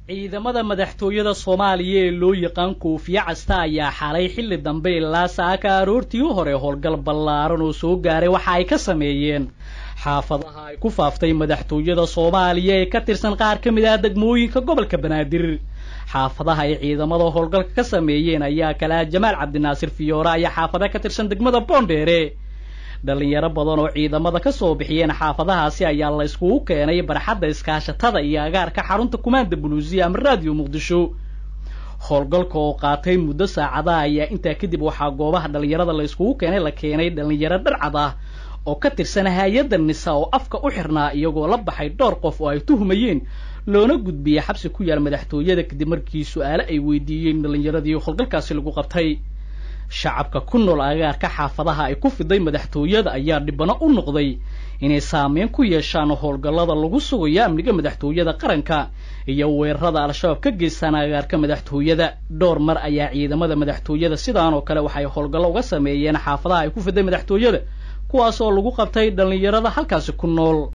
ciidamada madaxtooyada soomaaliya ee loo yaqaan koofiye casta ayaa xalay xilli dambe ilaa saaka aroortii u hore howlgal ballaaran oo soo gaaray waxa ay ka sameeyeen xaafadaha ay ku faaftay madaxtooyada soomaaliya ee ka tirsan qaar ka mid ah degmooyinka gobolka banaadir xaafadaha ay ciidamada howlgalka ka sameeyeen ayaa kale ah jamaal cabdinaasir fiyoora ayaa xaafada ka tirsan degmada boondheere dhalinyaro badan oo ciidamada ka soo bixiyeen xaafadahaasi ayaa la yskugu keenay barxadda iskaashatada iyo agaarka xarunta kumaanda buluusiya ama raadiyo muqdisho howlgalka oo qaatay muddo saacadaha ayaa intaa kadib waxaa goobaha dhalinyarada la yskugu keenay la keenay dhalinyaro dharcad ah oo ka tirsan hay-adda nisa oo afka u xirnaa iyagoo la baxay dhowr qof oo ay tuhumayeen loona gudbiyey xabsi ku yaal madaxtooyada kadib markii su-aale ay weydiiyeen dhalinyaradii howlgalkaasi lagu qabtay shacabka ku nool agaarka xaafadaha ay ku fiday madaxtooyada ayaa dhibano u noqday inay saameyn ku yeeshaan howlgallada lagu sugayo amniga madaxtooyada qaranka iyo weerarada al-shabaab ka geystaan agaarka madaxtooyada dhowr mar ayaa ciidamada madaxtooyada sidaan oo kale waxay howlgallo uga sameeyeen xaafadaha ay ku fiday madaxtooyada kuwaas oo lagu qabtay dhallinyarada halkaasi ku nool